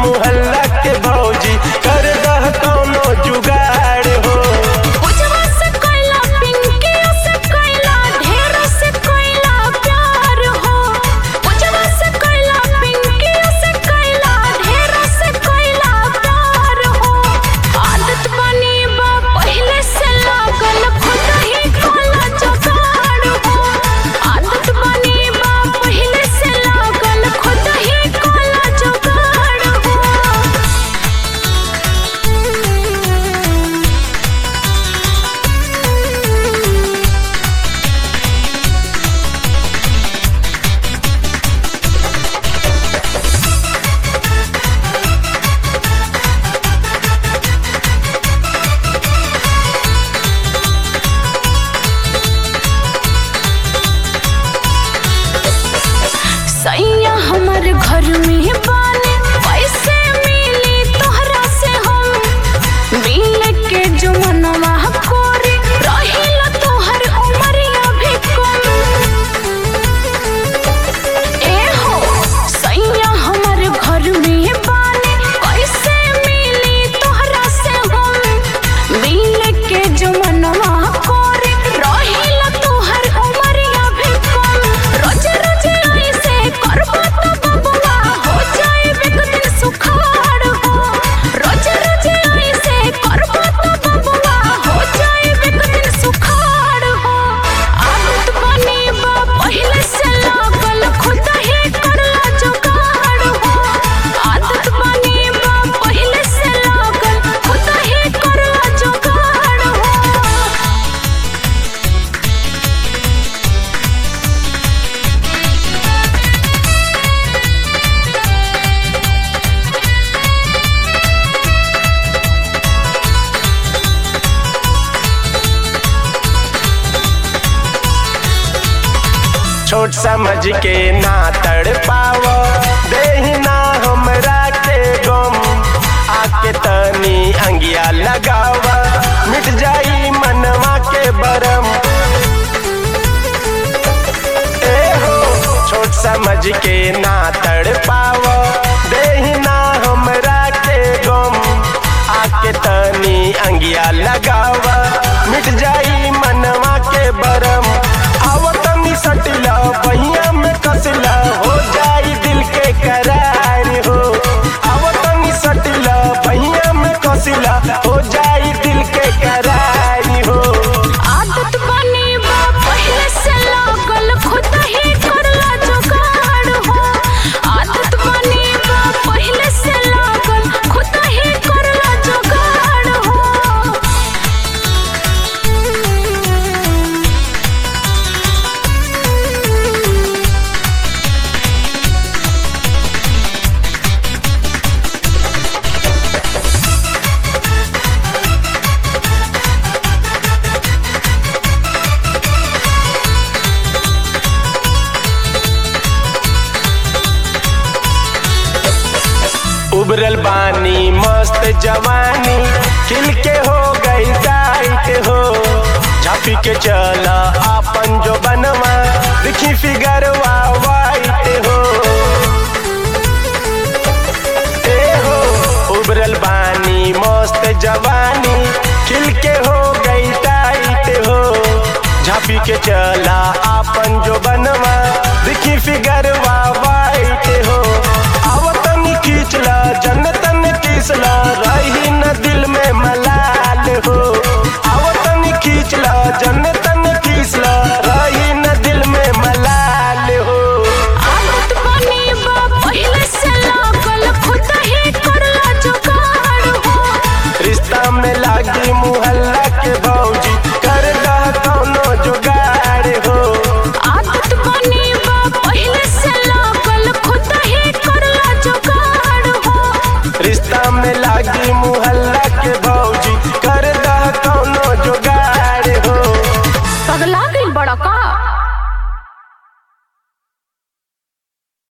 मुहल्ला के भौजी कर दह कौनो जुगाड़ हो उजवा से कोइला पिंकियों से कोइला ढेरों से कोइला प्यार हो उजवा से कोइला पिंकियों से कोइला ढेरों से कोइला प्यार हो आदत बनी बा पहले से लागल खुद ही कोला जुगाड़ हो आदत बनी बा पहले से लागल खुद ही कोला जुगाड़ हो सैया हमर घर में बानी पैसे मिली तोहरा से हम मिल के जो मनवा कोरी रहिल तोहर उमरिया भी कम ए हो सैया हमर घर में बानी पैसे मिली तोहरा से हम मिल के जो मनवा कोरी रहिल तोहर उमरिया भी कम रोज रोज ऐसे करबो तो बबुआ हो जाए एक दिन सुखाड़ हो रोज रोज ऐसे करबो तो बबुआ हो जाए एक दिन सुखाड़ हो आदत बनी बा पहले से लागल खुद ही करला जुगाड़ हो आदत बनी बा पहले से लागल खुद ही करला जुगाड़ हो छोट समझ के ना तड़ पाव देहिना हमरा के गम आके तनी अंगिया लगावा मिट जाई मनवा के बरम ए हो छोट समझ के ना तड़ पाव देहिना हमरा के गम आके तनी अंगिया लगावा मिट जाई मनवा के बरम आवतनी सटिला बहिया में कसला हो जाई दिल के करार हो आवतनी सटिला बहिया में कसला हो जाई दिल के करार हो आदत बनी बा पहले से लागल खुद ही करला जुगाड़ हो आदत बनी बा पहले से लागल खुद ही करला जुगाड़ हो उबरल बानी मस्त जवानी खिल के हो गई टाइट हो झापी के चला आपन जो बनवा दिखी फिगरवा वाइट हो ए हो उबरल बानी मस्त जवानी खिल के हो गई टाइट हो झापी के चला आपन जो बनवा दिखी फिगरवा वाइट हो आवतनी खींचला जन्नतन किसला रही न दिल में मलाल हो आवतनी खींचला जन्नतन किसला रही न दिल में मलाल हो आदत बनी बा पहले से लागल खुद ही करला जुगाड़ हो रिश्ता में लागी मुहल्ला के भौजी कर दह कौनो जुगाड़ हो आदत बनी बा पहले से लागल खुद ही करला जुगाड़ हो रिश्ता में लागी मुहल्ला के भौजी कर दह कौनो जुगाड़ हो पगला गई बड़ा का